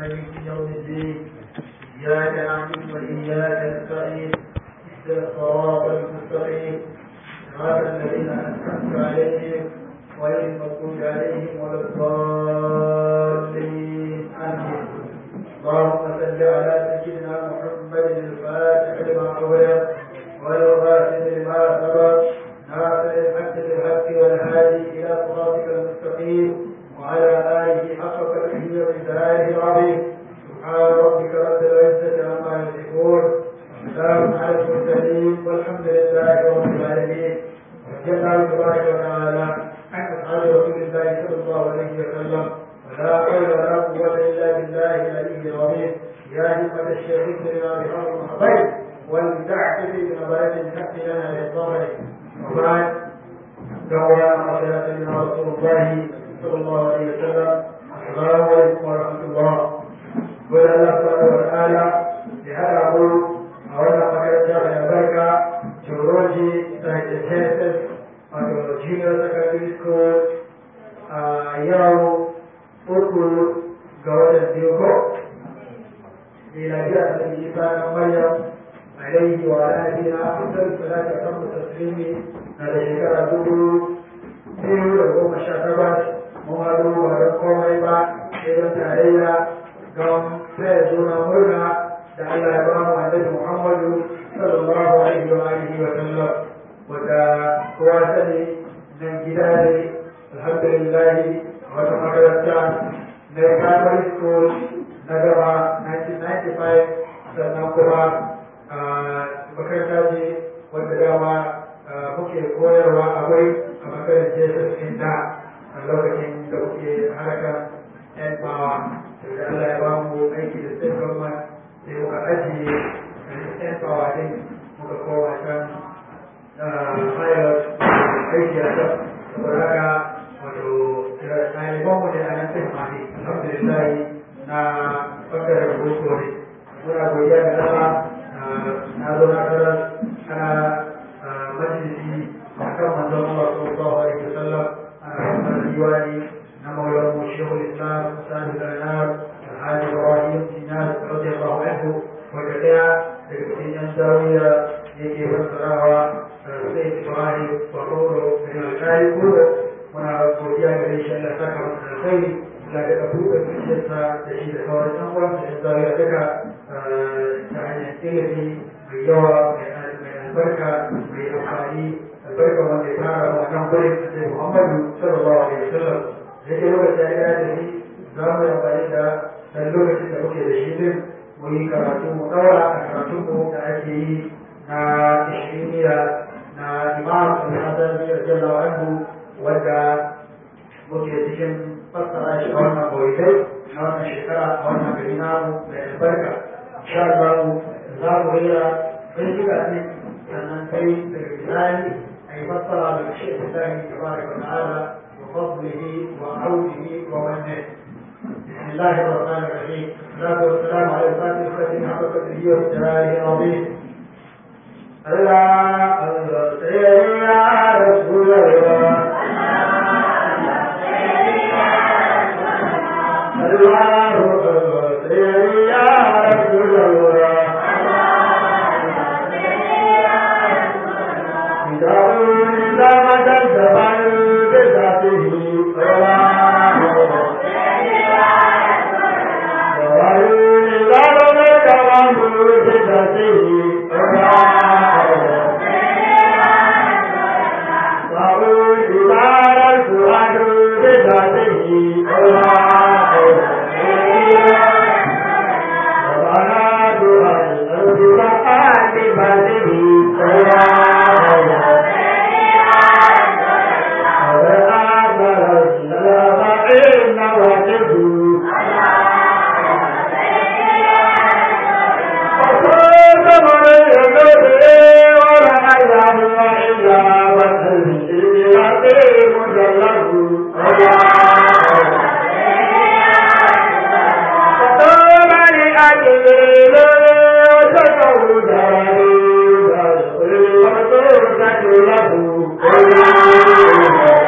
مالك يوم الدين إياك نعبد وإياك نستعين اهدنا الصراط المستقيم صراط الذين أنعمت عليهم غير المغضوب عليهم ولا الضالين آمين اللهم صل على سيدنا محمد الفاتح لما أغلق والغافل لما سبق ناصر الحق بالحق والهادي إلى صراطك المستقيم وعلى آله حق قدره ومقداره العظيم سبحان ربك رب العزة عما يصفون وسلام على المرسلين والحمد لله رب العالمين رضي الله تبارك وتعالى عن أصحاب رسول الله صلى الله عليه وسلم ولا حول ولا قوة إلا بالله العلي العظيم يا همة الشيخ لنا بهذا المحبين ولتعتدي بنظرة الحق لنا للظهر وبعد دعونا على سيدنا رسول الله صلى الله عليه وسلم السلام عليكم ورحمة الله قل الله سبحانه وتعالى لهذا أقول أولا فكرة جامعة البركة جورولوجي سايتس wato junior secondary school a yau uku ga watan biyu ko miladiya ta isa na maryam alaihi wa alihi na afdal salatu kan taslimi na da shekara dubu biyu da goma sha takwas mun haɗu ba don komai ba sai don tarayya don taya juna murna da Allah ya ba mu annabi Muhammadu sallallahu alaihi wa alihi wa sallam wanda kowa sani nan gida ne alhamdulillah wata makaranta na primary school na gaba 1995 sannan kuma makaranta ce wanda dama muke koyarwa akwai a makarantar jesus inda a lokacin da muke harkar yan bawa da Allah ya ba mu aiki da state government sai muka ajiye yan bawa din muka kowa can pilot aiki a can saboda haka wato ɗalibanmu ne a nan sai mafi alhamdulillah na ɓangaren boko ne muna godiya da Allah na zo na tarar ana majalisi a kan manzon Allah sallallahu alaihi wasallam ana wannan diwani na maulan mu shehul islam sani zainab alhaji ibrahim sinas radiyallahu anhu wanda daya daga cikin yan zawiya yake fassarawa sai ibrahim baroro da alkali kuro muna godiya ga shi Allah saka masa alkhairi Allah da buɗe zuciyarsa da shi da sauran yan uwan da zawiya duka ta hanyar ilimi mai yawa mai albarka mai amfani albarka wanda ya fara wannan gurin da Muhammadu sallallahu alaihi wasallam da ke lokacin ya gaya da ni za mu yi amfani da dan lokacin da muke da shi din mu yi karatu mu ɗaura a karatunmu da ake yi na ishiriniya na imam al-hasan radiyallahu anhu wanda muke cikin fassara shi a wannan bautai na wannan shekara a wannan gari namu mai albarka insha Allah za mu rera sai shiga ne sannan kai daga bisani a yi fassara daga shi Islahi tabaraka wa ta'ala wa fadlihi wa audihi wa manne بسم الله الرحمن الرحيم والصلاة والسلام على الفاتح الذي حق قدره وابتلائه العظيم الله الله سيدنا رسول الله الله الله سيدنا رسول الله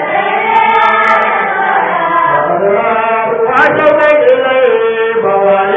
له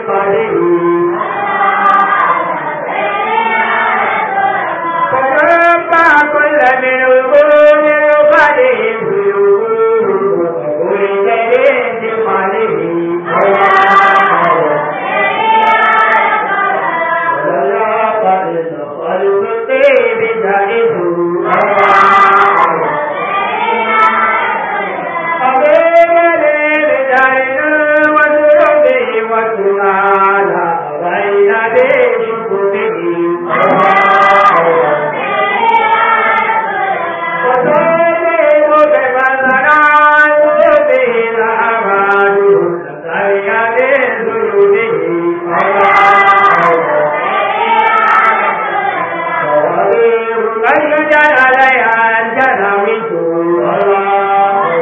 قدير فربع كل منهم من قدير وكل جديد قدير ولا قد خلق بجائز عليها الجنوي الله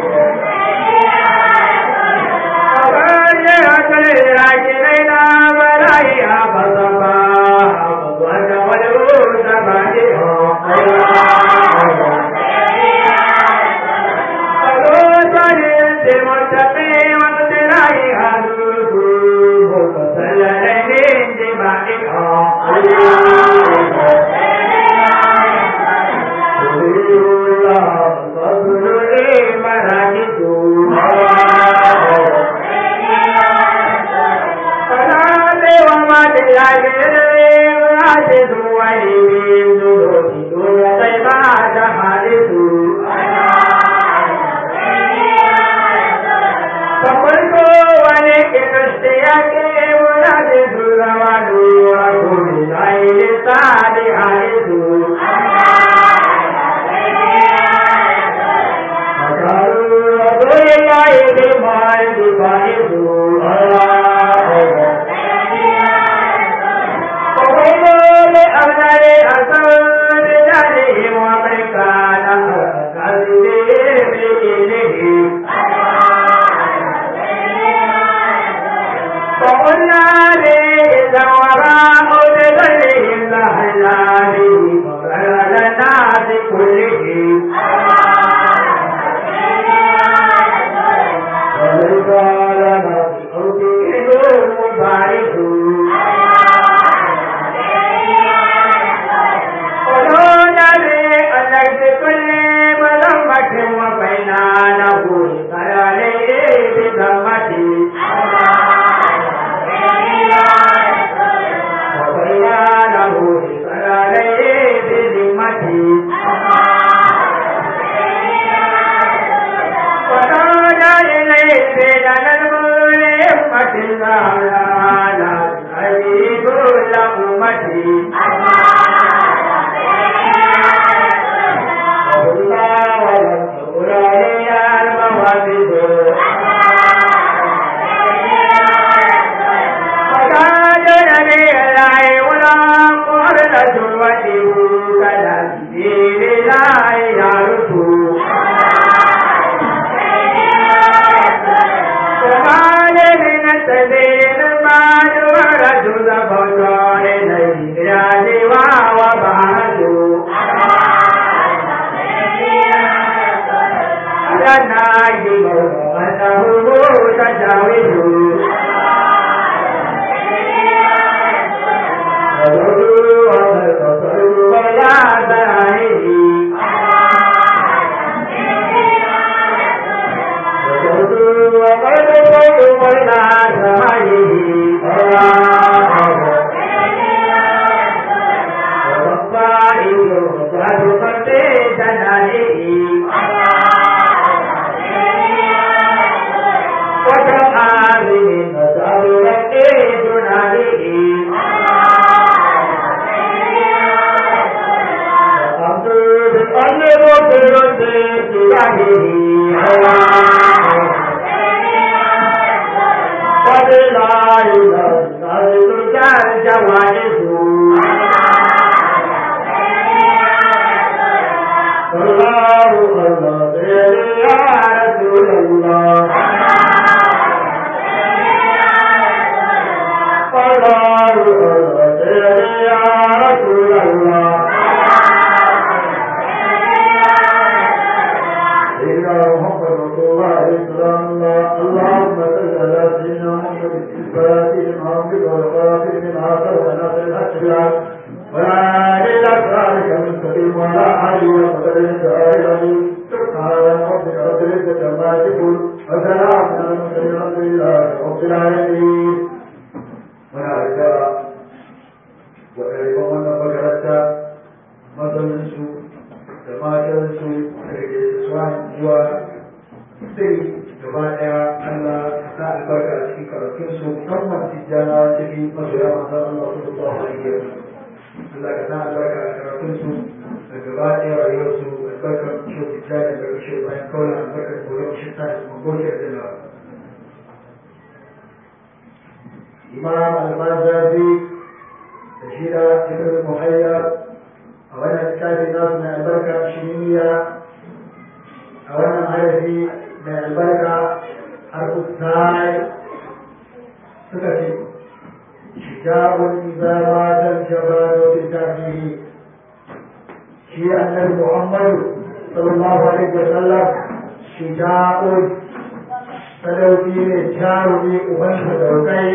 اللهم صل على سيدنا محمد الفاتح المعبد والقاتل من عاصر ونصر الأسرع ولا إلا ذلك المستقيم ولا علي وقدر الجاهل سبحان ربك رب العزة عما يصفون وسلام على المرسلين الحمد لله رب العالمين ونعرف وإليكم أن بكرت مثلنسو جماعتنسو سوان جوا sai gaba daya Allah ka sa albarka a cikin karatun su musamman tijjana cikin masoya manzon Allah sallallahu alaihi wa sallam Allah ka sa albarka a karatun su da gaba daya rayuwar su albarkar shi tijjana da kashe bayan kawai albarkar koyon shi ta da magokiyar da na Imam Al-Mazazi da shi da Ibn Muhayyar a wannan littafi nasu mai albarka shiriniya a wannan harafi mai albarka har kusai suka ce shijabun izamatar jabano bin tafihi shi annabi muhammadu sallallahu alaihi wa sallam shijabun sadauki ne jarumi uban sadaukai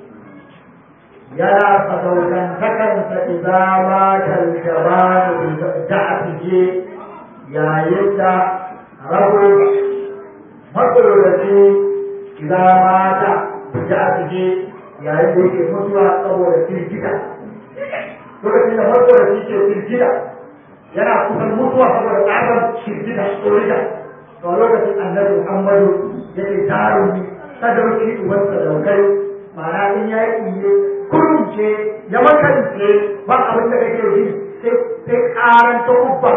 yana sadaukantakansa izamatar jabano bin tafihi yayin da rabu matsaloraci idan mata da a cike yayin da yake mutuwa saboda firgita lokacin da matsaloraci ke firgita yana kusan mutuwa saboda tsarin firgita tsorita to a lokacin annabi muhammadu yake jarumi sadauki uwan sadaukai ma'ana in ya yi iye kurunce ya makance ba abin da kake ji sai karan ta kubba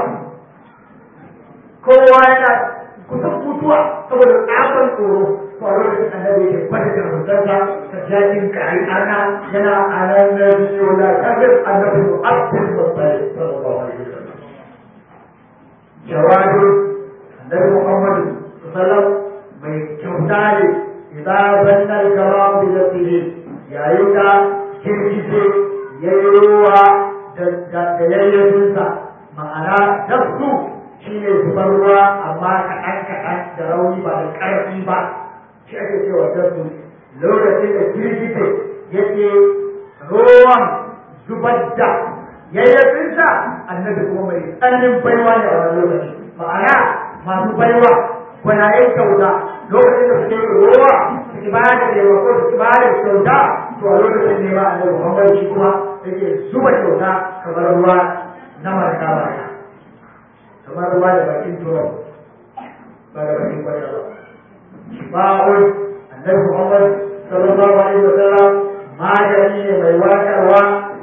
kowa yana kusan mutuwa saboda tsaban tsoro to a lokacin annabi yake gwada da rubutarsa ta jakin kari ana yana anan na biyo na kafin annabi mu abdul mutsari sallallahu alaihi wasallam jawabi annabi muhammad sallam mai kyauta ne idan zannar karam bi zatihi yayin da girgije yayi ruwa da yayyafinsa ma'ana tafsu shi ne zubar ruwa amma kaɗan kaɗan da rauni ba da ƙarfi ba shi ake cewa dabbu lokacin da girgije yake ruwan zubar da yayyafinsa annabi kuma mai tsananin baiwa ne a wani lokaci ma'ana masu baiwa gwanayen kyauta lokacin da suke ruwa suke ba da taimako suke ba da kyauta to a lokacin ne ba annabi muhammad shi kuma yake zuba kyauta kamar ruwa na marka marka kamar ruwa da bakin turon ba da bakin kwata ba shifa'un annabi muhammad sallallahu alaihi wa sallam magani ne mai wakarwa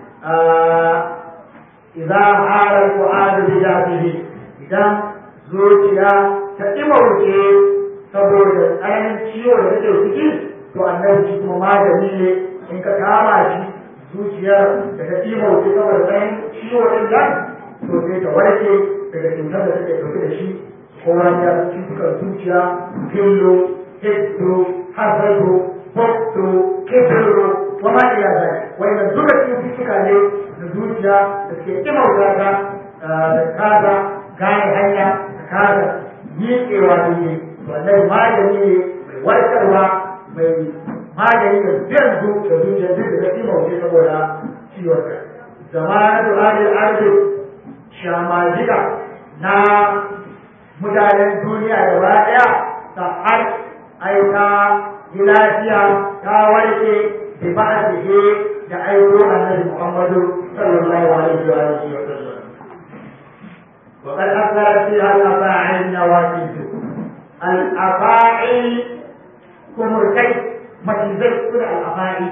idan harar qu'adu bi jafihi idan zuciya ta imauce saboda tsananin ciwo da take ciki to annabi shi kuma magani ne in ka kama shi zuciyar da ta imauce saboda tsananin ciwo din nan to sai ta warke daga cutar da take ɗauke da shi ko wani ya cutukan zuciya fillo hiddo hasado bokto kebiro wa ma ila zai wannan duka cututtuka ne na zuciya da suke kimauta ta da kaza gane hanya da kaza miƙewa ne wannan magani ne mai warkarwa mai magani da biyan zu da zuciya duk da kimauce saboda ciwon ka zamanu alil ardi shamajiga na mutanen duniya gaba ɗaya ta har aika yi lafiya ta warke da ba a da aiko annabi Muhammadu sallallahu alaihi wa alihi wa sallam. وقد أثرت فيها الأفاعي النوافذ الأفاعي كمركي مجزي كل الأفاعي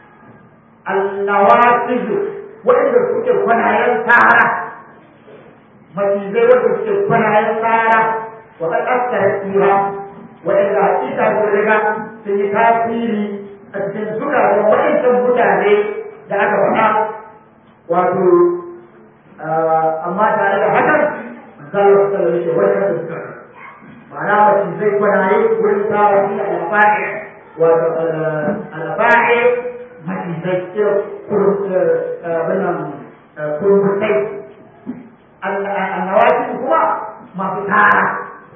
النوافذ وإذا كنت كنايا سارة macizai wanda suke kwanayen tsara wa ƙasar tsira waɗanda hakika sun riga sun yi tasiri a cikin zukatan waɗancan mutane da aka faɗa wato amma tare da hakan manzala su tsara yake wajen da suka ma'ana macizai kwanaye wurin tsara su da alfa'i wato alfa'i macizai kurmutai النوافذ هو ما في تارة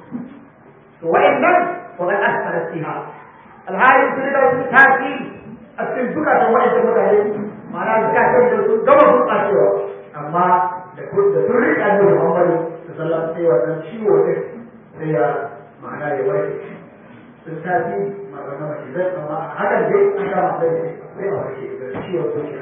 وإن لم وقد أثرت فيها الهاي في تأثير a cikin zukatan waɗanda mutane ma'ana zukatan da su gama gurɓacewa amma da da sun riƙe annabi Muhammadu sallallahu alaihi wasallam sai wannan ciwo din sai ya ma'ana ya warke sun tafi magana mace zai amma hakan dai an kama sai ne sai a warke da ciwo ko shi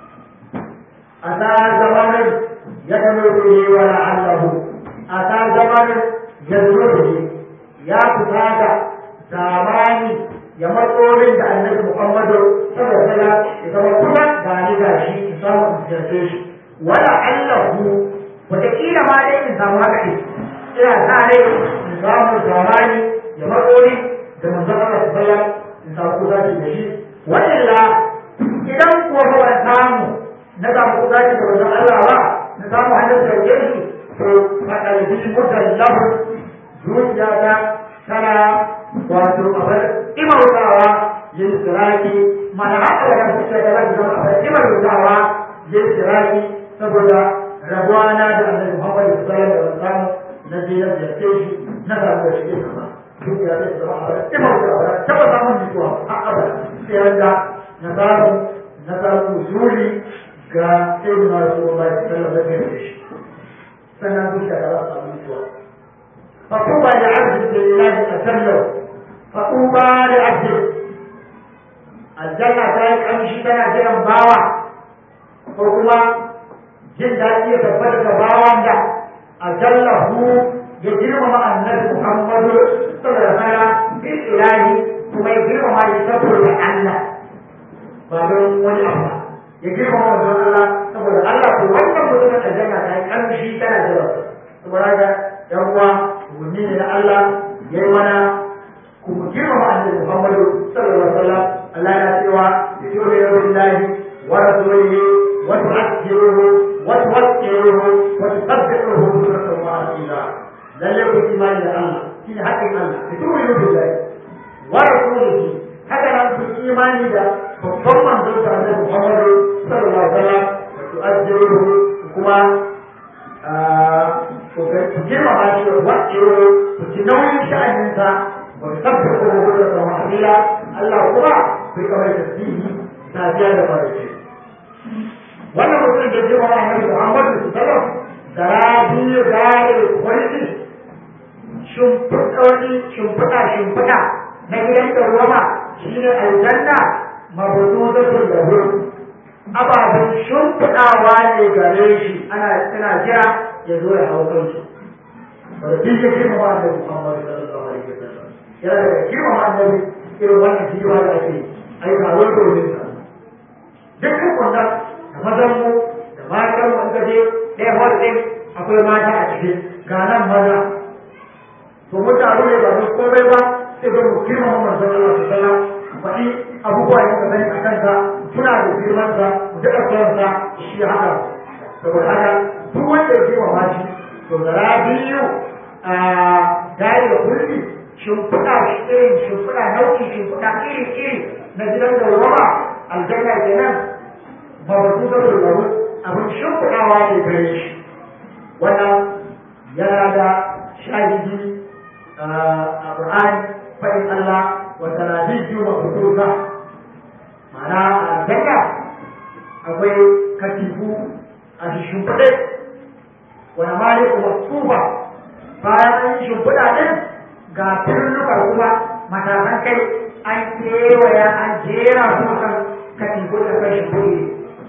a ta zamanin ya kano ne wa la'allahu a ta zamanin ya zo ne ya fita da zamani ya matsolin da annabi Muhammadu sallallahu alaihi wasallam ya zama kuma ga ni ga shi in samu in ziyarce shi wala allahu wataƙila ma dai in samu haka ne ina sa rai in samu zamani ya matsoli da manzon Allah sallallahu alaihi wasallam in samu kuzaci da shi wa illa idan kuwa ba ban samu na samu kuzaci da manzon Allah ba na samu hannun sauke shi to faɗalbi mutallahu zuciyata tana wato abar imautawa yin siraki mana haka da kan fuska da zan zama abar imautawa yin siraki saboda rabuwana da annabi Muhammad sallallahu alaihi wasallam na je na ziyarce shi na samu da shi sama duk ya zai zama abar imautawa taba samun nutsuwa a abada sai wanda na samu na samu usuli ga sayyidina Rasulullahi sallallahu alaihi wasallam sannan zuciya ta za su samu nutsuwa فطوبى لعبد لله أسلم فطوبى لعبد الجنة تايك أمشي تنا جرم باوا وكما جن داتي تبتك باوا دا أجله يجرم مع النبي محمد صلى الله عليه وسلم بالإله ثم يجرم ما يسبر لله بعدين ولي أفضل يجرم مع الله saboda Allah ko wannan mutumin aljanna ta yi kamshi tana jira saboda haka yan uwa umarni ne na Allah ya yi mana kuma girmama annabi Muhammadu sallallahu alaihi wasallam Allah ya cewa yu'minu billahi wa rasulihi wa tu'azziruhu wa tuwaqqiruhu wa tusabbihuhu bukratan wa asila lalle ku imani da Allah shine haƙƙin Allah yu'minu billahi wa rasulihi haka nan ku imani da babban manzon sa annabi Muhammadu sallallahu alaihi wasallam wa tu'azziruhu kuma ku girmama shi wa waɗewa ku ci nauyin sha'aninsa ba ku tabbata ko ku da sama amila Allah kuma ku rika mai tasbihi safiya da farce wannan mutum da girmama annabi Muhammadu sallallahu alaihi da rabi gare kwaliti shimfiɗoɗi shimfiɗa shimfiɗa na gidan da ruwa shine aljanna mabudu da lahu ababen shimfiɗawa ne gare shi ana tana jira ya zo ya hau kansu wadda duk ya girma ma annabi Muhammad sallallahu alaihi wasallam yana daga girma ma annabi irin wannan jiwa da ake ai ka zo domin sa dukkan wannan da mazan mu da matan mu in ka je ɗaya hall ɗin akwai mata a cikin ga nan maza to mun taru ne ba don komai ba sai don mu girma ma manzon Allah sallallahu alaihi wasallam faɗi abubuwa da sani a kansa suna da girmansa mu daɗa sonsa shi haka saboda haka duk wanda ya girmama shi to zara biyu a gari da kulli shimfiɗa irin shimfiɗa nau'i shimfiɗa iri iri na gidan da wama aljanna kenan ba ba su zama da abin shimfiɗawa ne gare shi wannan yana da shahidi a ƙur'ani faɗin Allah wa sanadiyyu mabtusa ma'ana aljanna akwai katifu a shimfiɗe wani maliku masufa bayan an yi shimfiɗa ɗin ga firnuka kuma matakan kai an kewaya an jera su kan katifu da kan shimfiɗe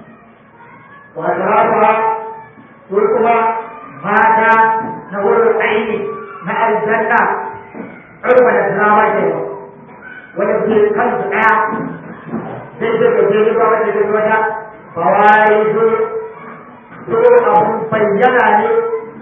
wato haka su kuma mata na wurin aini na aljanna urba da drama ke wanda ke kansu ɗaya zai ce ka je ba wanda ke wata bawai su su abun bayyana ne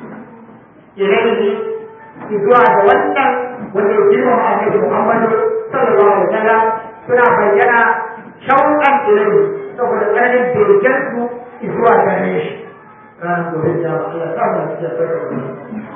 ilaihi zuwa da wannan wanda ya girma ma annabi Muhammadu sallallahu alaihi wasallam suna bayyana shauƙan ilaihi saboda tsananin begen su zuwa gare shi ranar gobe da Allah ta mu cikin barka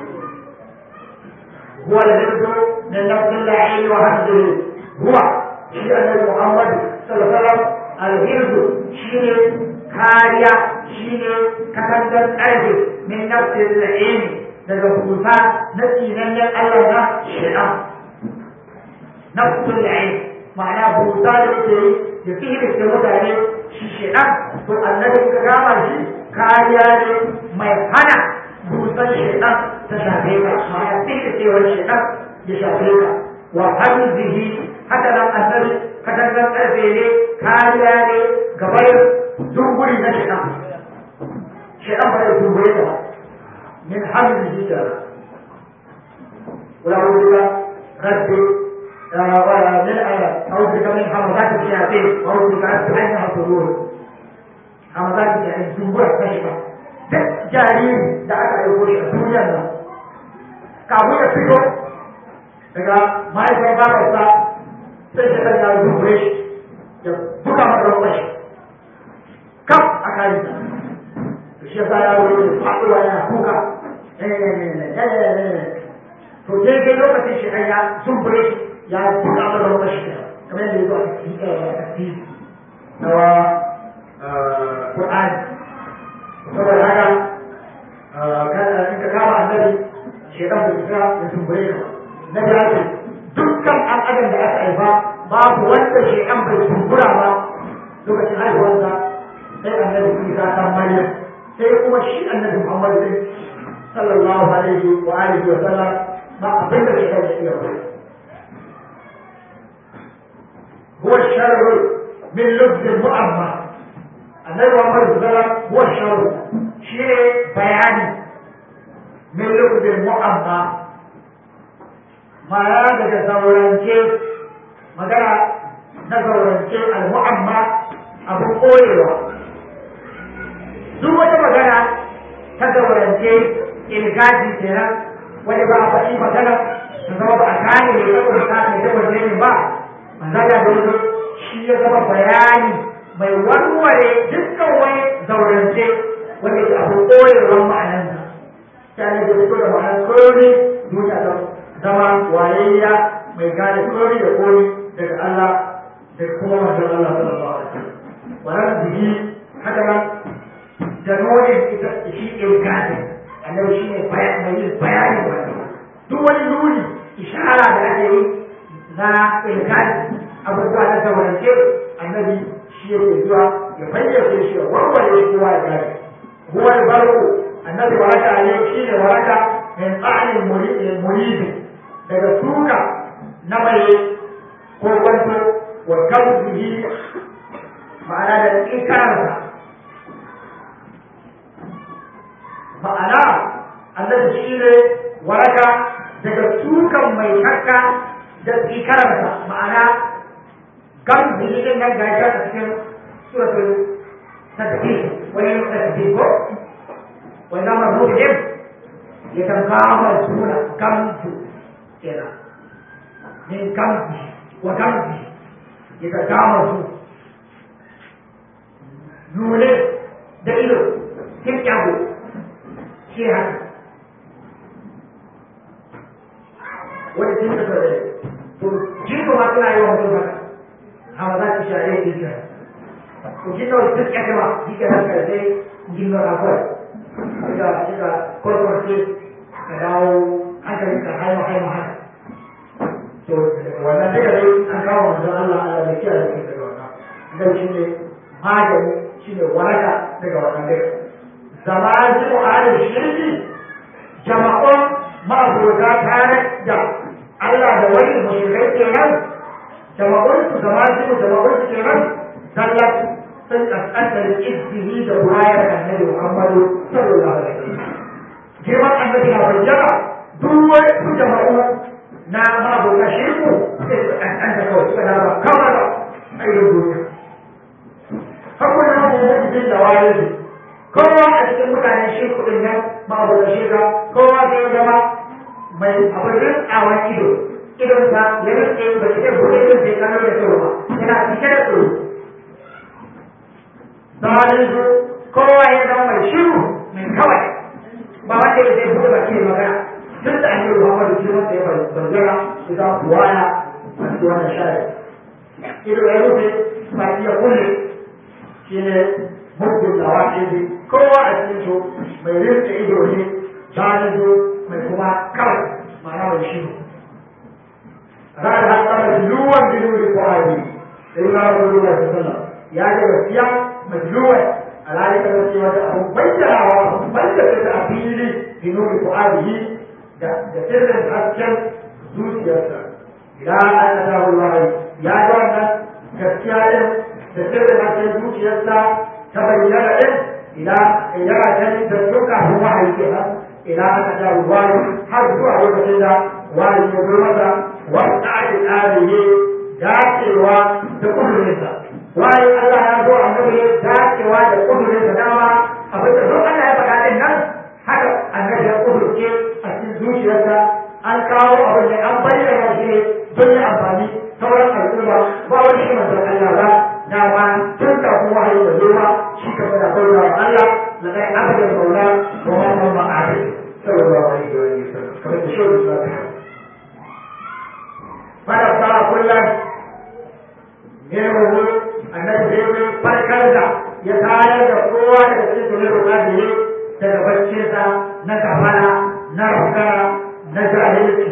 هو الهرد من نفس اللعين وهمزه هو شيء النبي محمد صلى الله عليه وسلم الهرد شيء كاريا شيء كتنجل أرض من نفس اللعين daga kusa na tsinannen Allah na shi'a nafsul ain ma'ana buta da yake yi ya fi da mutane shi shedan to annabi ka gama shi kariya ne mai hana busan shedan ta shafe ka ma'ana fi da cewar shedan ya shafe ka wa hamzihi haka nan annabi katangar karfe ne kariya ne gabayar dunguri na shedan shedan ba da dungure ta ba min hamzihi ta wala wula rabbi من أعوذ بك من حمضات الشياطين وأعوذ بك أن أنها تدور حمضات يعني تنبوع كشفة duk jariri da aka aiko shi a duniyar nan kafin ya fito daga mahaifar babarsa sai shi kan yaro dubure shi ya buga masa ruwan shi kaf a kayi sa to shi yasa yaro ya faɗuwa yana kuka to daidai lokacin shi ya zumbure shi ya buga mana ruwan shi kamar yadda ya zo a cikin na Qur'ani saboda haka in ka kama annabi shedan bai isa ya tumbure ka na da haka dukkan an adam da aka haifa babu wanda shedan bai tumbura ba lokacin haihuwarsa sai annabi Isa dan Maryam sai kuma shi annabi Muhammad din sallallahu alaihi wa alihi wa sallam ba abin da shedan ya iya ba هو الشر من لبس المؤمن النبي محمد صلى الله عليه وسلم هو الشر شيء بياني من لبس المؤمن ما daga zaurance magana na zaurance al-mu'amma abin koyewa duk wata magana ta zaurance ilgaji kenan wani ba a faɗi magana ta zama ba a gane ne saboda ta ne da wajen ba manzala da wani shi ya zama bayani mai warware dukkan wani zaurance wanda ke abu koyarwar ma'anansa ta ne da fito da ma'anar koyori duniya ta zama wayayya mai gane koyori da koyi daga Allah da kuma manzon Allah sallallahu alaihi wasallam wannan jiki haka nan da nuni ita shi ilgadi annabi shi ne mai yin bayani wannan duk wani nuni ishara da ake yi na ilgadi abubuwa na zaurance annabi shi yake zuwa ya fayyace shi ya warware kowa ya gane huwa barku annabi waraka ne shi ne waraka min tsanin muridi daga suka na mai ko kwanto wa gamsihi ma'ana da tsikararsa ma'ana annabi shi ne waraka daga sukan mai shakka da tsikararsa ma'ana gamsihi din nan gashi a cikin suratul tadbir wani tadbir ko wannan mabuɗi din ya tankawa suna gamsu kenan min gamsi wa gamsi ya tankawa su nune da ido kin kyago shi haka wani sun da kare to jiko ma suna yi wa mutum haka hawa za ki share ki kira to jiko duk ya kama shi ke nan kare sai jino na kawai suka suka kwarkwarce ka dawo hankali ka haima haima haka to wannan duka dai an kawo manzon Allah Allah bai kiyaye shi daga wannan dan shi ne magani shi ne waraka daga wannan duka zamani mu'alin shirki jama'un ma'abota tare da Allah da wani mushrikai kenan jama'un su zamani su jama'un su kenan sallat sun kaskanta da izini da wayar annabi Muhammadu sallallahu alaihi wasallam girman annabi na bayyana duk wani su jama'u na ma'abota shirku sai su kaskanta kawai suka dama kawai ba a irin duniya hakunan mu'minin da wayar kowa a cikin mutanen shi kudin nan babu da shi kowa zai zama mai abin rintsawar ido idonsa ya rinke ba shi ɗin buɗe idon sai kano da kyau ba yana cike da tsoro zamanin su kowa ya zama mai shiru mai kawai ba wanda ya zai buɗe baki da magana duk da annabi Muhammadu shi wanda ya bayyana su za ku waya a cikin wannan shari'a ido ya rufe baki ya kulle shi ne muddin da wa'izi kowa a cikin su mai rinka ido ne janizo mai kuma kawai ma'ana mai shi ra'ar hatta majluwan bi nuri fuadi sai na Rasulullah sallallahu alaihi wasallam ya ga gaskiya majluwan alhali ka zai wata abu bayyanawa bayyana ta a fili bi nuri fuadihi da da sirrin hasken zuciyarsa ila an ta wallahi ya ga wannan gaskiya din da sirrin hasken zuciyarsa ta bayyana din ila yana ganin da duka wahayi kenan ila aka ta wani har zuwa lokacin da wani ya zo masa wani tsari tsari ne dacewa da kudurinsa wani Allah ya zo annabi ne dacewa da kudurinsa dama abin da duk Allah ya faɗa din nan haka annabi ya kudurce a cikin zuciyarsa an kawo abin da an bayyana shi ne don ya amfani sauran al'umma ba wani shi manzon Allah ba dama tun kafin wahayi da zuwa shi ka fada bauta wa Allah na kai abin maula wa ma ma ma abin sallallahu alaihi wa sallam kamar da shi da ta fara fara kullum ne mu annabi sai farkar da ya tayar da kowa daga cikin sunan rukadi daga baccinsa na kafara na rukara na jahilci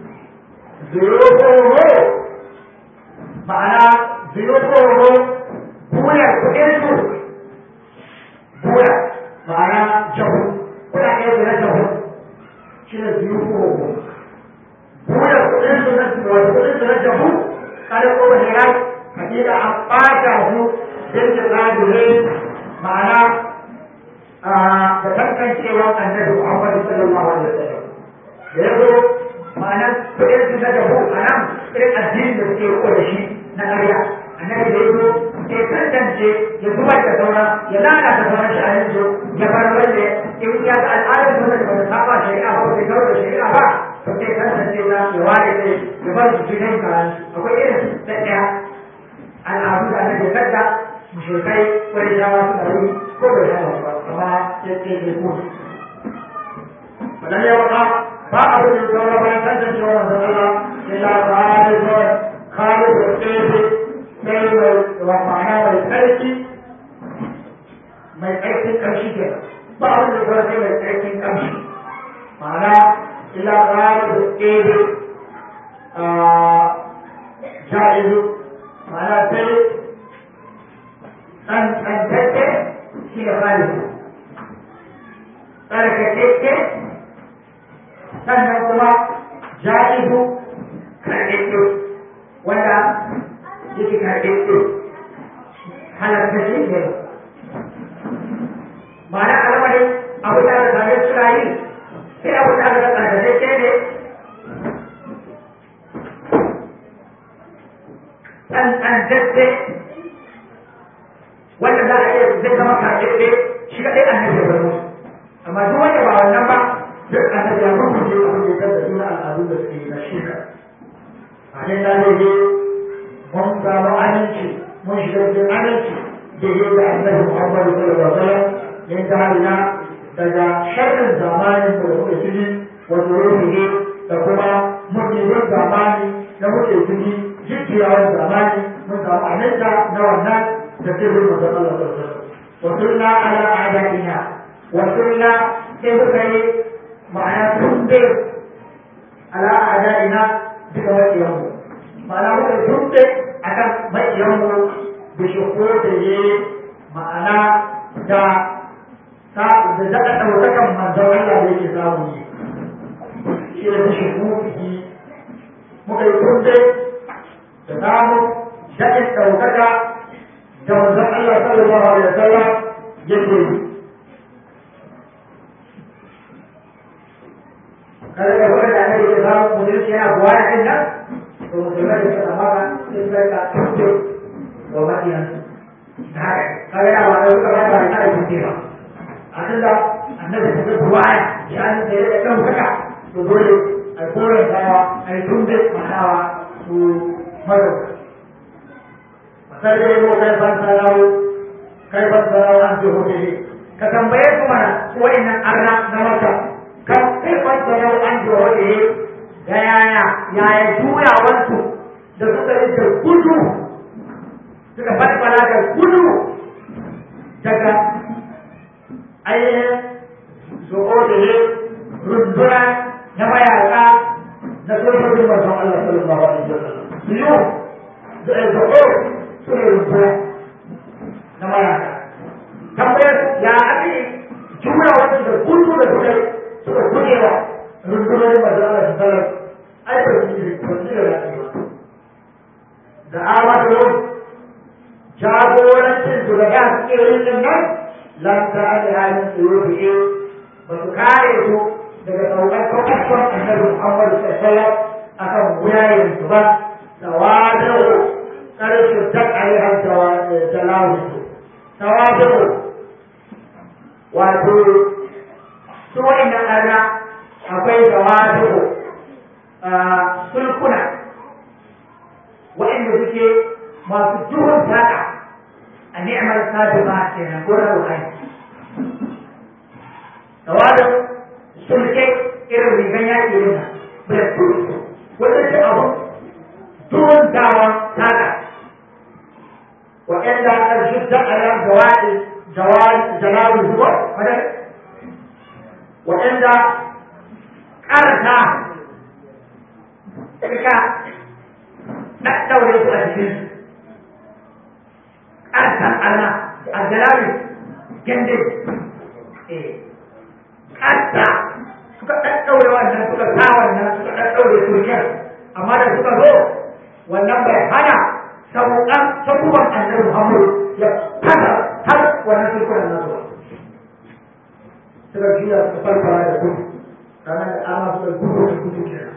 zuru ma'ana zuru buyar kuɗin su buya ma'ana jahu kuɗaɗe su na jahu shi ne biyu ko buyar kuɗin su na wato kuɗin su na jahu kada ko ba ne hakika an ɓata su don su ƙadure ma'ana da tantancewa annabi Muhammad sallallahu alaihi wasallam da ya zo ma'ana kuɗin su na jahu a nan irin addini da suke riko da shi na ƙarya annabi da ya zo ya tantance ya zubar da saura ya lalata sauran sha'anin su ya bar wanda in ya ga al'adar su da bata saba shari'a ba bai kawo da shari'a ba to sai tantance ta ya ware sai ya bar su cikin karan akwai irin da ɗaya al'adu da annabi kadda mushrikai wani shawa suna yi ko bai saba ba amma sai sai ya kuma wannan ya waka ba abin da ya saura bayan tantance wa manzon Allah illa ta'ala kawai kare da tsaye sai mai ma'ana mai tsarki mai tsarkin ƙamshi ke ba abin da kawai sai mai tsarkin ƙamshi ma'ana ila ƙara da tsere ja'izu ma'ana sai tsantsantakke shi da falisu tsarkakekke sannan kuma ja'izu karɗaɗɗe wanda yake karɓe ɗin halarta shi ne ma'ana alamarin abu da aka same suna yi sai abu da aka tsarkake ne tsantsantacce wanda za a iya zai zama karɓe shi kaɗai annabi ya bar musu amma duk wanda ba wannan ba duk annabi ya rubuce abin da ya da suna al'adu da suke na shirka a nan na ne mun samu aminci mun shiga cikin aminci da yi da annabi Muhammadu sallallahu alaihi wasallam min tarina daga sharrin zamanin da muke ciki wa zuruhi da kuma mutumin zamani da muke ciki jujjuyawar zamani mun samu aminta na wannan da sirrin manzon Allah sallallahu alaihi wasallam wa sunna ala a'daina wa sunna sai muka yi ma'ana tunde ala a'daina duka wakiyanmu ma'ana muka tunde akan maƙiyanmu da shiko da ya ma'ana da ta da daɗa ɗaukakan manzon Allah da yake samu ne shi da shiko ki muka yi tunde da samu daɗin ɗaukaka da manzon Allah sallallahu alaihi wasallam yake yi kada da wanda annabi ya samu musulunci yana buwa da kan nan to musulmai da suka maka sai suka ka tuke wa madiyan da haka kaga da wanda suka ba da ta tuke ba a tun da annabi suka buwaya ya an da ya dan haka to dole a koren dawa a yi tunde manawa su maro masar da yabo kai ban sarau kai ban sarau an ji hote ka tambaye su mana su wa'annan arna na maka kan kai ban sarau an ji hote da yaya yaya juyawarsu da suka yi da gudu suka falfala da gudu daga ainihin zuƙo da ne runduna na mayaka na sojojin manzon Allah sallallahu alaihi wasallam na mayaka tambayar ya ake jura wani da gudu da suka suka gujewa rundunonin manzo Allah su sallar ai ba su yi ba su yi da da amadu jagorancin su da su ke yin nan lan ta da halin su yi ba su kare su daga saukar kwakwakwon annabi Muhammad sallallahu akan wuyayen su ba tawadu karshe tak alaihan jalawun su tawadu wato su wa'annan ana akwai tawadu sulkuna waɗanda suke masu duhun saƙa a ni'amar sadu ba kenan ko na ruhani tawadun sulke irin rigan yaƙi yana bulletproof wanda ce abu duhun dawon saƙa waɗanda ƙarshe da ala jawaɗi jalawin zuwa waɗanda ƙarata ka ɗaɗɗaure su a cikin ƙarsan Allah a jalali gende ƙarsa suka ɗaɗɗaure wannan suka sa wannan suka ɗaɗɗaure turkiyar amma da suka zo wannan bai hana sauƙan sabuwan annabi Muhammadu ya fasa har wannan turkunan nasu ba suka juya suka farfara da gudu ranar da ama suka gudu da gudu kenan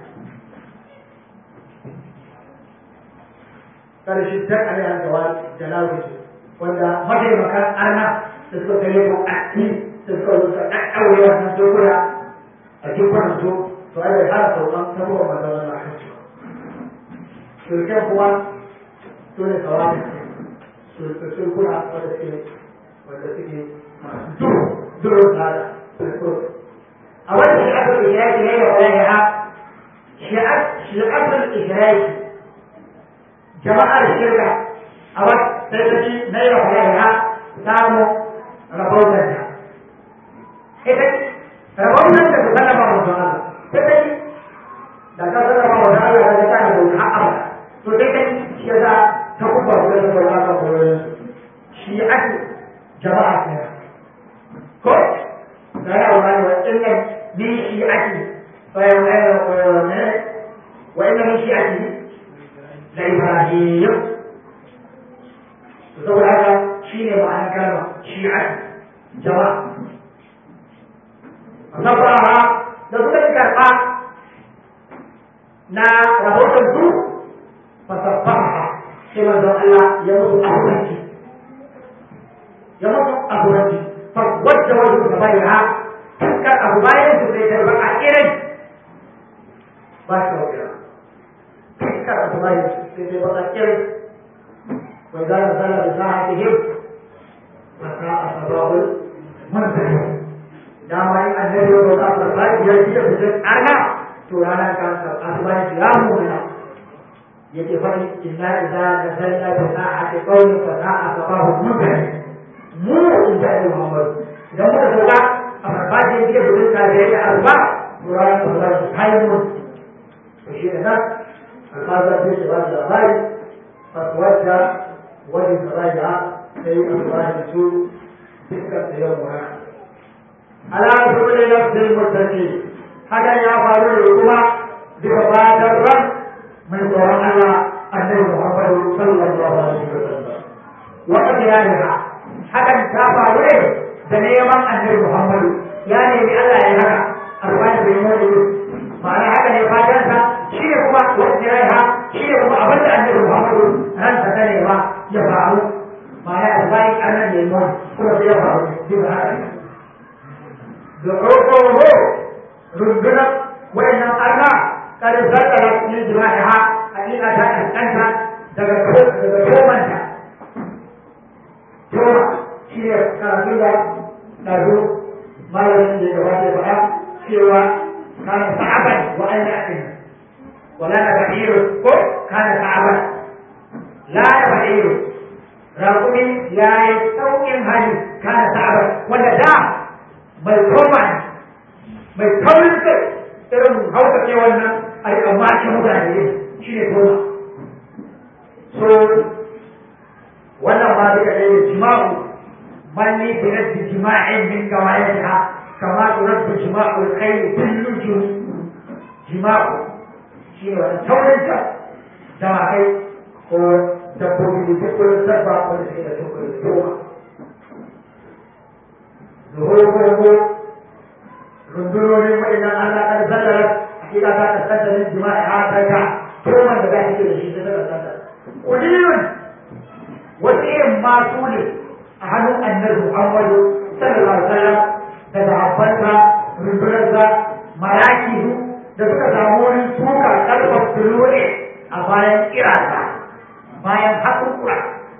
karshe dan alaiha jawab jalawi wanda mataimakan arna da suka kai ko akti da suka zo suka ɗaɗɗaure wannan dokuna a cikin su to ai bai hana sauran sabuwar manzon Allah kan su shirken kuma su ne kawai sulkuna wanda suke wanda suke masu duru duru tsada a wannan shi'atul ihraki ne da walaiha shi'atul ihraki jama'ar shirka a wata sai ta ci na yi wa samu rabautar da ita rabautar da su sallama wa Allah sai ta ci da ka sallama wa Allah da ta da bauta har to sai ta ci shi yasa ta kuma su da bauta kan koyon shi ake jama'a ne ko da ya wani wa inna min shi ake wa inna min shi ake da Ibrahim saboda haka shi ne ma'anar kalma shi'a jama'a nasarawa da suka yi karɓa na rahoton su fasaffaha sai manzon Allah ya musu abubanci ya musu abubanci fa wadda wajen da bai ha fuskar abu bayan su sai tarba a irin ba shi da wakila fuskar abu bayan su sai tarba a irin وإذا نزل بساعتهم فساء صباح المنزل dama in annabi ya bauta farfaji ya ci da fitar arna to ranar kan asubanci ya muna yake faɗi inna idza nazalna bi sa'ati qawli fa sa'a sabahu mutane mu in da Ali Muhammad idan muka sauka a farfaji ya ci da fitar kare da arba to ranar asubanci kai mun to shi da nan alfazar da shi ba da labari fatwata wani saraja sai alfahari su fuskar da yau mura ala saboda nafsin mutane hakan ya faru da kuma duka fatan ran mai tsoron Allah annabi Muhammadu sallallahu alaihi wasallam wa qiyamha hakan ta faru ne da neman annabi Muhammadu ya nemi Allah ya haka alfahari bai mu ma'ana haka ne fatan sa shi ne kuma wa qiyamha shi ne kuma abin da annabi Muhammadu ran ta nema ya faru ma'ana alfahari annabi ne mu kuma sai ya faru duka haka ne دعوه ربنا وإن الله قد زلزلت من جماعها حقيقة أنت دغتومنتا توما شيء كافيلا نزو ما يمكن جواب بقى سوى كان صعبا وأن يأتي ولا بعير كان صعبا لا بعير رغم لا يستوي هذه كان صعبا ولا دا mai koma ne mai taurin kai irin hauka ce wannan a yi amma ake mutane ne shi ne koma so wannan ma duka ɗaya jima'u من لي برد جماع من قواعدها كما ترد جماع الخيل بالنجوم جماع شيء ولا تولد جماعي هو dabbobi da duk wani dabba wanda suke da tukar da yawa zuhurgogo rundunonin waɗannan Allah kan sallar hakika ta ka sallar jima'i a daga tuman da za ta da shi ta daga sallar kuliyun wasu irin masu ne a hannun annabi Muhammadu sallallahu alaihi wasallam da sahabbansa rundunarsa marakihu da suka samu wurin tuka kalmar tuluwe a bayan kirasa bayan haƙurƙura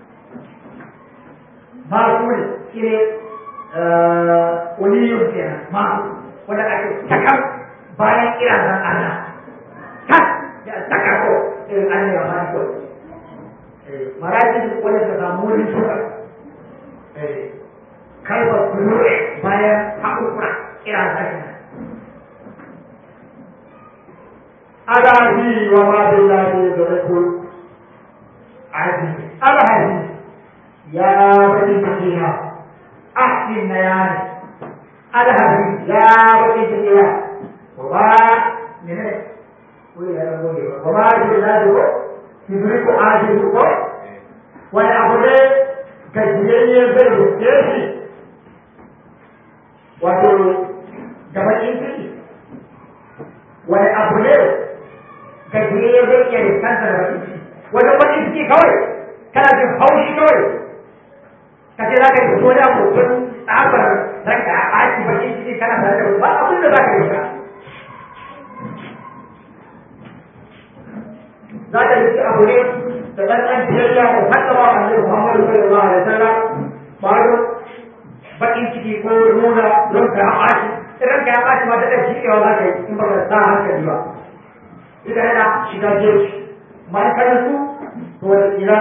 masu ne shi ne uliyun kenan masu wanda ake takar bayan kirazan Allah tak da takar ko irin Allah ya mani ko marajin wanda ta samu wurin tuka kalmar kulure bayan haƙurƙura kirazan kenan Adabi wa ma billahi da rakul عزيز العزيز يا بني سكينة أحسن نيان العزيز يا بني سكينة وما من وما جلاله يدرك عاجزه والأبدا كجيئي بين السياسي wato gabanin ciki wani abu ne gajiyayye zai iya riskanta da bakin ciki wajen wani ciki kawai kana jin haushi kawai ka ce za ka yi wani abu don tsabar ranka a ɓaci bakin ciki kana tare da ba abin da za ka yi ka za ka yi abu ne da ɗanɗan biyayya da haɗawa a nan Muhammadu sallallahu alaihi wasallam ba don bakin ciki ko nuna ranka ya ɓaci ranka ya ɓaci ma da ɗan jikewa za ka yi in ba ka sa hankali ba ita yana shiga jeji ma'aikatarsu to wata kila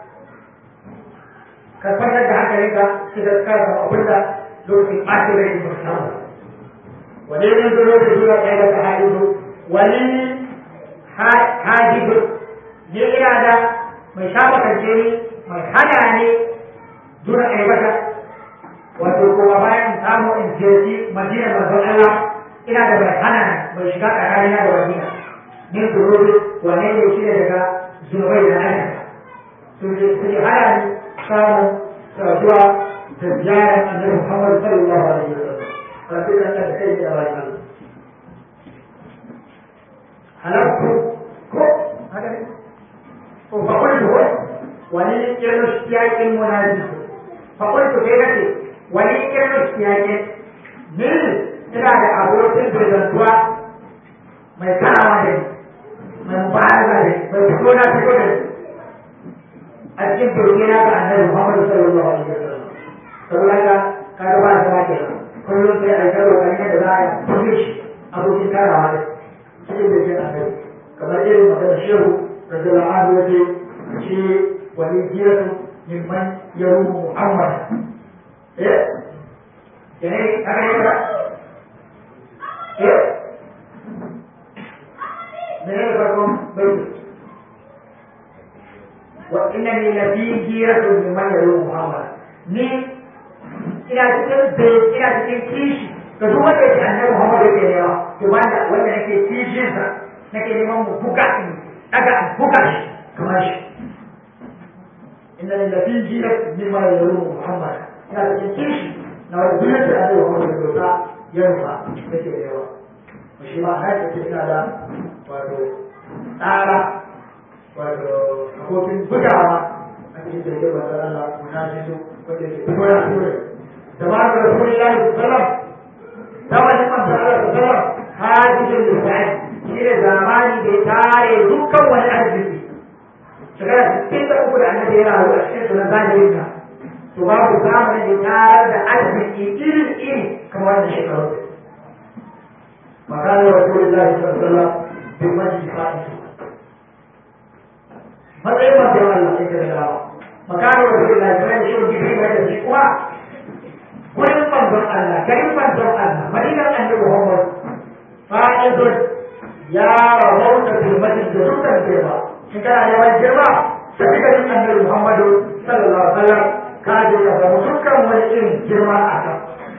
ka kwantar da hankalin ka sai da ka samu abin da lokacin ɓacin rai ba samu wani ne zo lokacin zuwa ɗaya da ta haihu wani hajibu ne ina da mai shafa kance ni mai hana ne duna aibata wato kuma bayan samu in jirgi madina manzon Allah ina da mai hana mai shiga tsakanina da madina min zurubi wane ne shi ne daga zunubai da aikata sun ce sun hana ni samun saduwa da ziyarar annabi Muhammad sallallahu alaihi wa sallam rabbi kan da kai da bayan Allah halakku ko haka ne ko fa kullu ko wani kirno shiyakin munaji fa kullu kai kace wani kirno shiyakin ni ina da abokin zantuwa mai karawa da ni mai mubaraza da mai fito na fito da a cikin turke na ga annabi Muhammad sallallahu alaihi wasallam saboda ka ka ga ba da ke kullum sai a karo kan yadda za a fito shi abokin karawa da cikin da ke annabi kamar irin magana shehu radiyallahu anhu yace shi wani jiratu mimman yaruhu Muhammad eh yana haka ne ba eh menene farkon baiti wa innani lafi jiratun mimman yaru muhammad ni ina cikin bai ina cikin kishi ga duk wanda yake annabi muhammad yake nema to wanda wanda nake kishin sa nake neman mu buga in daga buga shi kamar shi innani lafi jiratun mimman yaru muhammad ina cikin kishi na wanda duk yake annabi muhammad ya dosa ya rufa nake nema shi ma na ce ina da wato tsara wato abokin bugawa a cikin da yake wata Allah muna shi su wanda ke fito ya ture da ma da Rasulullahi sallam zamanin manzo Allah sallam hadisin lisani shi ne zamani da ya tare dukkan wani arziki shekara sittin da uku da annabi ya rayu a cikin sunan zahirin nan to babu zamanin da ya tarar da arziki iri iri kamar wannan shekaru مكان رسول الله صلى الله عليه وسلم في المسجد خائف matsayin manzon Allah sai da dawa makarar Rasulullah sai da shi jibril da shi kuwa gurin manzon Allah garin manzon Allah madinar annabi Muhammad fa'idun ya rahauta fil masjid da dukkan girma in kana neman girma sai garin annabi Muhammad sallallahu alaihi wasallam ka je ka samu dukkan wani irin girma a kan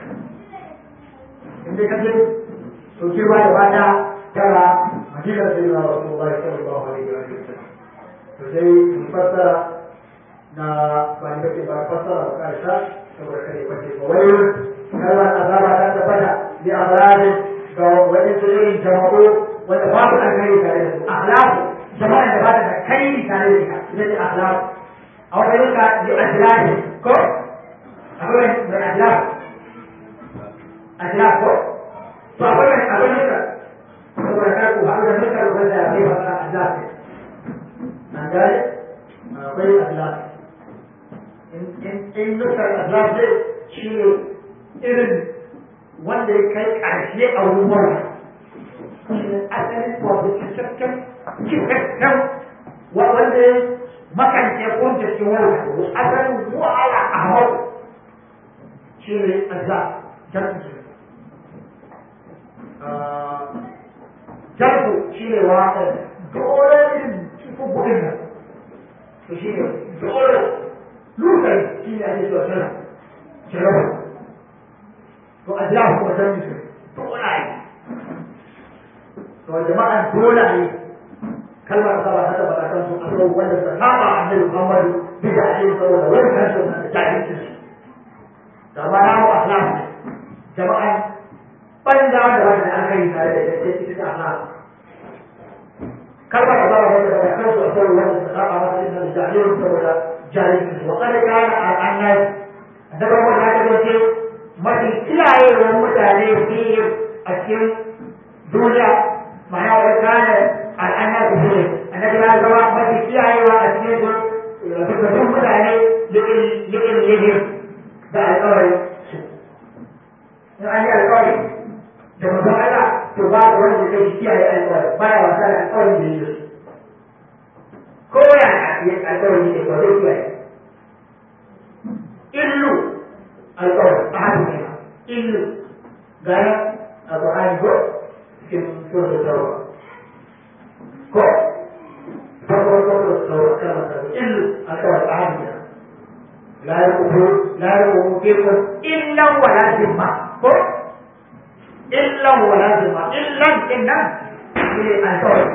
in dai kaje to girma da bata tara madinar sai na rasulullahi sallallahu alaihi wa sallam to sai mun fassara na ba ni kake ba fassara ba karsha saboda kare kwace ba wai kalmar azaba ta tabbata bi azabin ga wani irin jama'u wanda ba su alkhairi tare da su akhlaqu jama'a da ba ta da kai tare da ita ita ce akhlaqu a wata yanka yi ajiyar ko akwai mai ajiyar ajiyar ko to akwai mai akwai nuka saboda ka ku haɗu da nuka wanda ya kai wata ajiyar ne an gane akwai ajiyar in nukar ajiyar ne shi ne irin wanda ya kai ƙarshe a wurin mawar asalin wato cikakken cikakken wanda ya makance kunta cikin wani asalin wahala a hau shi ne azza jarku jarku shi ne wa dole irin cikin bukin nan to shi ne dole lukai shi ne ake cewa sana jarabar to azza kuma jarku su dole to jama'an dole ne kalmar da ba ta tabbata kan su akwai wanda suka saba annabi Muhammadu bid'a ne saboda wannan su da jahilcin su da ba na mu akhlaq ne jama'an banza da wanda aka yi tare da ita sai ita akhlaq kalmar da ba ta tabbata kan su akwai wanda suka saba masa da jahilcin saboda jahilcin su wa kada kana al'annas da ba wanda ya ce mafi kiyayewar mutane fiye a cikin duniya ma'ana wani kana al'anya su ne annabi ya zama mafi kiyayewa a cikin su rubutun mutane liƙin liƙin da alƙawari su in an yi alƙawari da mutum Allah to ba da wanda zai kiyaye alƙawari baya wasa da alƙawarin da yi da su ko ya yi alƙawari ne ba zai kiyaye illu alƙawari a hannun ne illu gaya a Qur'ani ko cikin surat Tawbah ko farko farko Tawbah kalmar ta illu alƙawari a hannun ne la yaqubu la yaqubu fikum illa wala zimma ko illa wala zimma illa inna ne alƙawari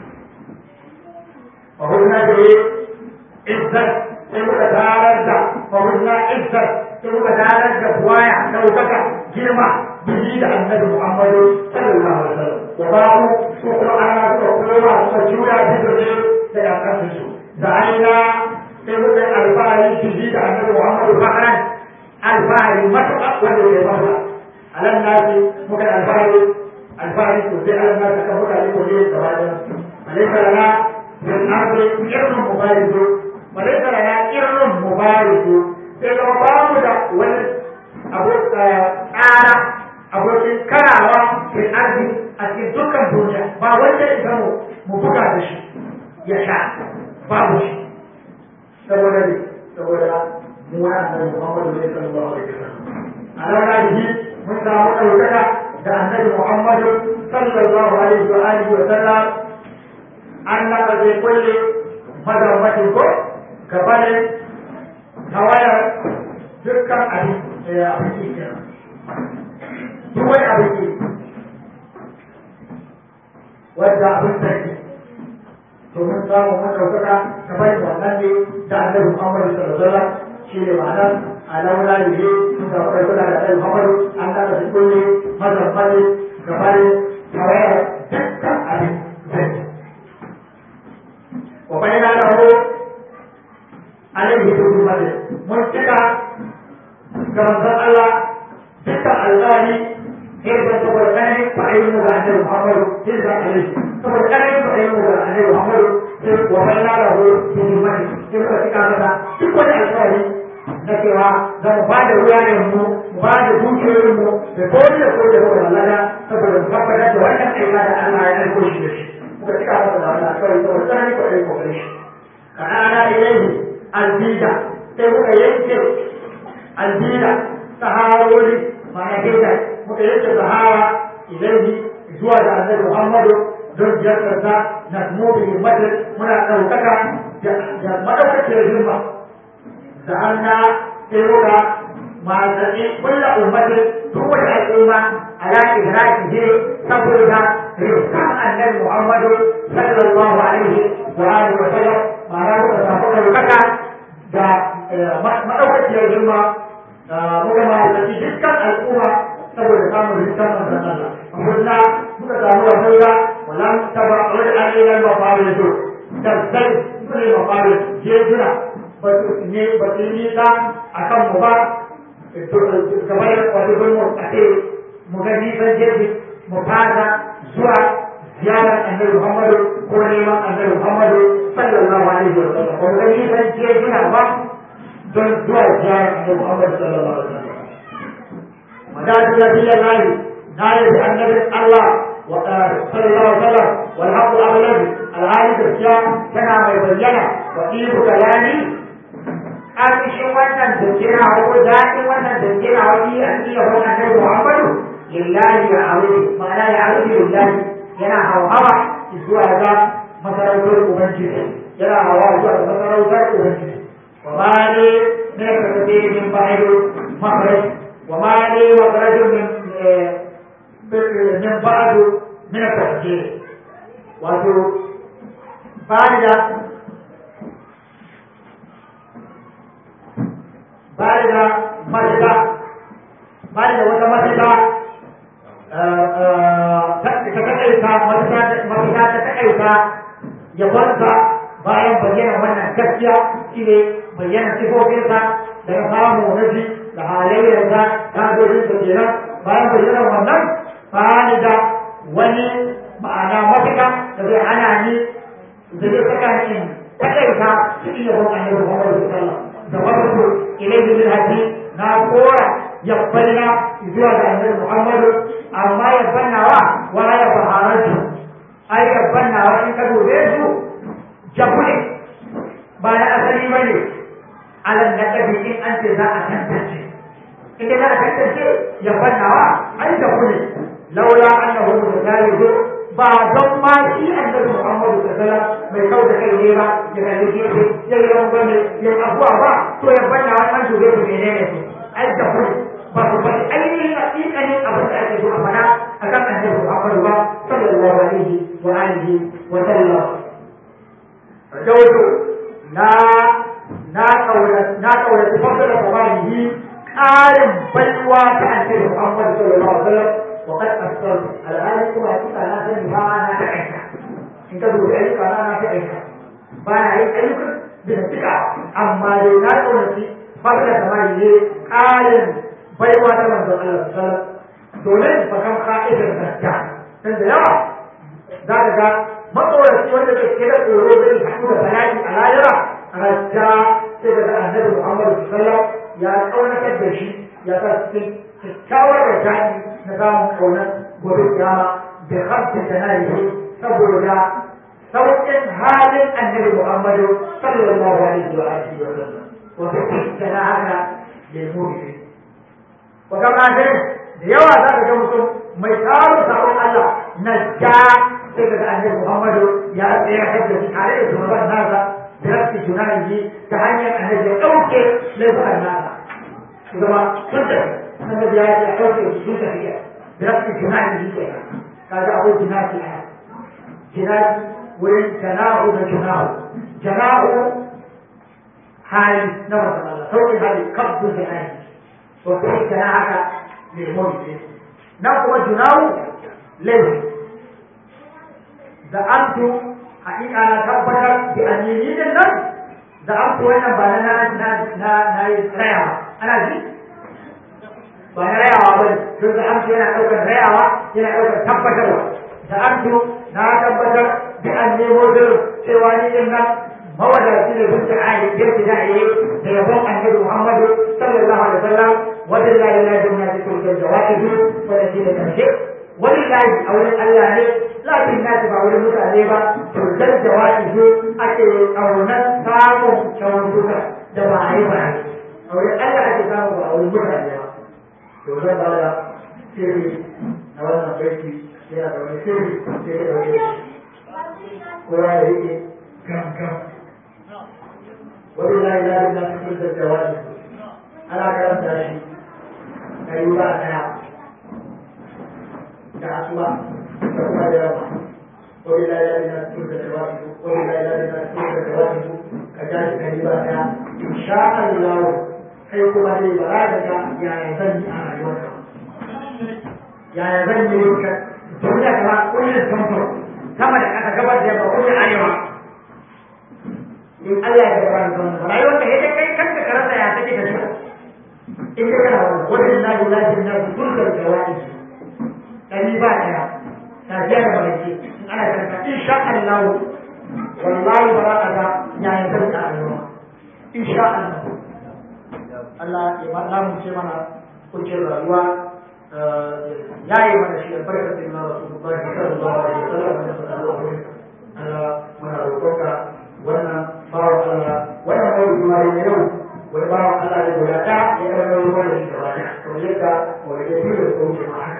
وهنا عزة تبقى دارجة وهنا عزة تبقى دارجة بوايع توبك جرمة جديد النبي محمد صلى الله عليه وسلم وباعوا سوق على سوق سجولا جدري سيأتسسوا دعينا تبقى الفاعل جديد النبي محمد فخرا الفاعل مطلق والذي يفضل على الناس ممكن الفاعل الفاعل تزيد على الناس كمك لكل زواج فليس لنا في الأرض إرن مبارك وليس لنا إرن مبارك sai zama ba mu da wani abu tsara abokin karawa ke arzi a cikin dukkan duniya ba wanda ya zama mu buga da shi ya sha babu shi saboda ne saboda mu ya annabi Muhammadu ne sallallahu alaihi wasallam a nan da mun samu ɗaukaka da annabi Muhammadu sallallahu alaihi wa alihi wa sallam annaka zai kulle mazammatin ko gabanin tawayar dukkan abin abin ke kenan duk wani abin ke wadda abin sarki to mun samu mun ɗaukaka gabanin wannan ne da annabi Muhammadu sallallahu alaihi wasallam shi ne ma'anar alauna da ne sun samu ɗaukaka da annabi Muhammadu annaka zai kulle mazammatin gabanin tawayar dukkan abin sarki وبينا له عليه حكومة منتقى كما قال الله تلك الغالي كيف تقول أنا فعلم عن محمد تلك عليه تقول أنا فعلم عن محمد وبينا له حكومة كيف تقول تقول الغالي na cewa za mu ba da ruwayen mu mu ba da dukiyoyin mu da kowane da kowane da kowane lada saboda mu tabbatar da wannan aika da Allah ya aiko shi da shi muka cika masa da wannan kawai saboda tsanani ko ɗaya kokare shi ka ana ilaihi albida sai muka yanke albida saharori ma'ana gaida muka yanke sahara ilaihi zuwa da annabi muhammadu don ziyartarsa na mubi himmatin muna ɗaukaka da maɗaukakiyar himma da an na sai muka matsayi ummatin duk wata al'umma ala idrakihi saboda rizqan annabi Muhammadu sallallahu alaihi wa alihi wa sallam ma'ana muka samu ɗaukaka da maɗaukaciyar girma muka ma'aikaci dukkan al'umma saboda samun rizqan manzon Allah amma muka samu wasauya wala taba wani alilan mafarin su kasai su ne mafarin jejuna ba su ne ba su yi nisa a kan mu ba gaba da wato don mu a ce mu ga nisan jeji mu fasa zuwa ziyarar annabi Muhammadu ko neman annabi Muhammadu sallallahu alaihi wa sallam ko ga nisan jejuna ba don zuwa ziyarar annabi Muhammadu sallallahu alaihi wa sallam madadu nabiyallahi na yi annabi Allah صلى الله عليه وسلم والحق أغلب العالي بالشام كما ما يبين وإيه كلامي أمشي wannan dukkan hawo daɗin wannan dukkan hawo a cikin wannan annabi Muhammadu lillahi ya aure ma'ana ya aure lillahi yana hawa zuwa ga masarautar ubangiji yana hawa zuwa ga masarautar ubangiji wa ma ne ne ka tafi min ba'idu makhraj wa ma ne makhrajun min من بعد من التفجير wato bani da bani da mafita bani da wata mafita ta takaita mafita ta takaita yabonsa bayan bayyana wannan gaskiya shi ne bayyana sifofinsa da na samu na ji da halayyarsa ta dojin da kenan bayan bayyana wannan bani da wani ma'ana mafita da zai hana ni da zai saka ni takaita su iya bin annabi Muhammad sallallahu da farko ilaihi bil hadi na kora yabbaina zuwa ga annabi Muhammad amma yabbannawa wa ya baharatu ai yabbannawa in ka dube su jabule ba na asali bane alal naqabi in an ce za a tantance in za a tantance yabbannawa ai jabule laula annahu mutalihu ba don ma shi annabi Muhammadu sallallahu mai kau da kai ne ba ya kalli gefe ya yi ran bane ya abuwa ba to ya bada wannan dube su menene su ai da ku ba su ba ainihin hakikanin abin da ake so a fada akan annabi Muhammadu ba sallallahu alaihi wa alihi wa sallam Dawudu na na kaura na kaura tafsir da kabari ƙarin baiwa ta annabi Muhammadu sallallahu alaihi wa sallam وقد أكثر الآن كما يقول أنا في أنا تعيش إن تقول أيك أنا تعيش فأنا أيك أيك بنتك أما لنا ونسي فضل كما يجي قال بيوا كما قال الله تعالى دولين فكم خائف الرجال تند يا ذلك ما تقول wanda ke kira tsoro zai haɗu da bala'i a layira rajja sai daga annabi Muhammad sallallahu ya kaunatar da shi ya sa cikin kyakkyawar rajai na samun kaunar gobe kiyama da hamsin da na yi saboda sauƙin halin annabi Muhammadu sallallahu alaihi wa alihi wa sallam wa fi na haka lemu ne wa kama da yawa za ka ga mutum mai tsarin sabon Allah na ja sai daga annabi Muhammadu ya tsaya da shi tare da shugaban nasa da rafi tunani ta hanyar annabi ya ɗauke laifukan nasa zama sun tafi annabi ya ce ɗauke sun tafiya برفع جناح الجيش هذا أقول جناح الآن جناح وين جناح وجناح جناح حال نمط الله سوء هذه قبض جناح وفي جناحك للموت نقوى جناح ليه زعمت حقيقة أنا تبتر بأنيين النفس زعمت وين بنا نا نا نا يسرع أنا جيت ba na rayawa ba ne don da amsu yana ɗaukar rayawa yana ɗaukar tabbatarwa da amsu na tabbatar da an nemo zirin cewa ni din nan mawadaci ne duk da ayi yadda za a yi da yabon annabi Muhammadu sallallahu alaihi wasallam wanda la ilaha illa huwa tukul jawaizu wanda shi da karshe wani lahi a wurin Allah ne lafin nasi ba wurin mutane ba turkar jawaizu ake ƙaunar samun kyautuka da ba a yi ba a wurin Allah ake samu ba a wurin mutane ba to zan ba da sirri na wannan baiti yana da wani sirri sai ya ɗauke shi kowa da yake gam gam wani layi layi na cikin da jawabi ana karanta shi ka yi ba yaya zan yi a rayuwarka yaya zan yi ka duniya kama kullum samfur sama da ƙasa gabar da yamma kullum arewa in Allah ya gaba da wannan rayuwar ka yadda kai kanka ka rasa ya take tafiya in ka kana wannan wannan na yi lafiyar na su turkar jawabi ɗari ba ɗaya tafiya da barci ana karanta insha Allah wallahi ba za a ga yayin zan a rayuwa insha Allah Allah ya ba mu ce mana kuncin rayuwa ya yi mana shi albarkacin na Rasulullahi sallallahu alaihi wasallam da sallallahu alaihi Allah muna roƙonka wannan bawa Allah wannan mai kuma ne yau wani bawa Allah ne guda ɗaya ya ɗaga ruwa da shi gaba ɗaya kamar yadda wani ya fi da tsohon ma haka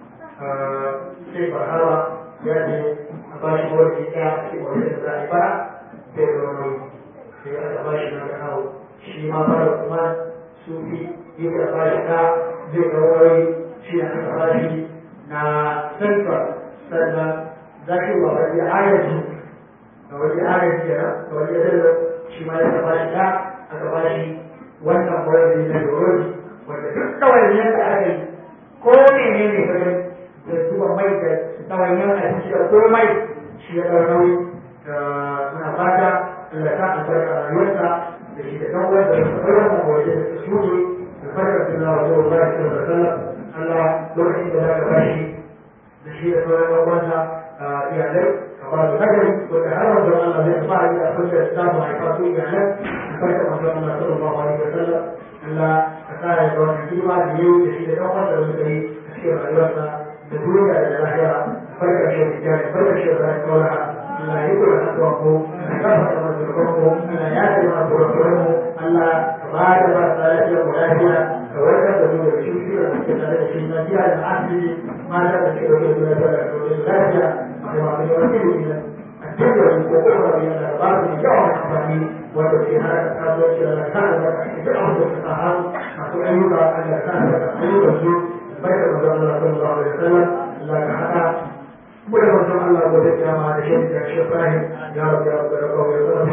sai farhawa ya ce a ba shi wani ɗaya sai wani da za a yi fara sai da wani sai aka ba shi na da kawo shi ma fara kuma sufi yake a ba shi ɗa zai ga wani shi aka ba shi na central sannan za ki wa wani ayaji ga wani ayaji kenan ga wani yadda shi ma ya ba shi ɗa aka ba shi wannan wani na yoroji wanda duk kawai yadda aka yi ko mene ne ka gani da zuba mai da ɗawainiyar abinci da komai shi ya ɗau nauyi muna fata Allah ta albarka a rayuwarsa da shi da ɗan uwansa da sauran wannan waje da su shuɗe albarkar suna wa zuwa ba shi da sallam Allah lokacin da za ka bashi da shi da sauran ɗan uwansa iyalai ka ba su nagari wanda har wanzu Allah zai fara yi a kusa da samun haifa su iyalai albarkar manzo Allah sallallahu alaihi wa sallam Allah ka sa ya ga wannan hidima da yau da shi da ɗan uwansa da suka yi a cikin rayuwarsa da duniya da lahira farka shi da jari farka shi da kaulaha Allah ya kula da tuwanku da kafa da mazurkanku Allah ya ce mana kurakuranmu Allah ka ba da ba da lafiya mu lafiya ka warkar da mu da cututtukan da ke tare da shi na jiya da asibiti mata da ke dauke da lafiya da dauke da lafiya da masu yawan ilimi na a cikin da ko kuma da yana da ba su da yawan amfani wanda ke hana kasuwanci da na kan da duk abin da suka hannu masu ayyuka Allah kan da ayyukan su barka da Allah sallallahu alaihi wasallam Allah ka hada mu da manzon Allah gobe kiyama da shi da shi Ibrahim ya rabbi ya rabbi rabbi ya rabbi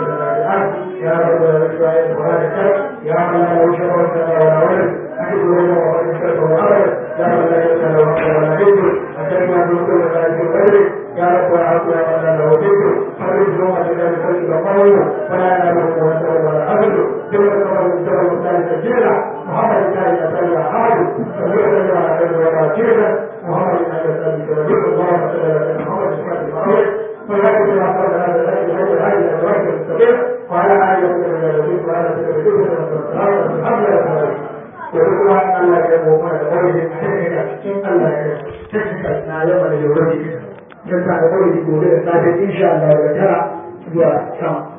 ya rabbi ya rabbi ya rabbi ya rabbi ya rabbi ya rabbi ya rabbi أحد لنا وقد اشترك وعمل يا من لا يسأل وقت ولا ذكر أتينا بكل ذلك القدر يا رب والعفو يا من لا له ذكر فرج يوم جلال الخلق وقوله ولا يناله ونسأل ولا أبد ثم كفر المستوى الثالث الجيرة محمد الثالث أسأل أحد سمعت لنا على كل ولا جيرة محمد الثالث أسأل وذكر الله صلى الله عليه محمد الصلاة المعروف ولكن ما قال هذا الأجل هذا هذه الأدوات المستقيم وعلى آله وصحبه وسلم وعلى سبيل الحمد لله yanzu kuma Allah ya mu mana da wani da take da cikin Allah ya take na yamma da yau da yau da gobe da safe insha Allah daga tara zuwa sama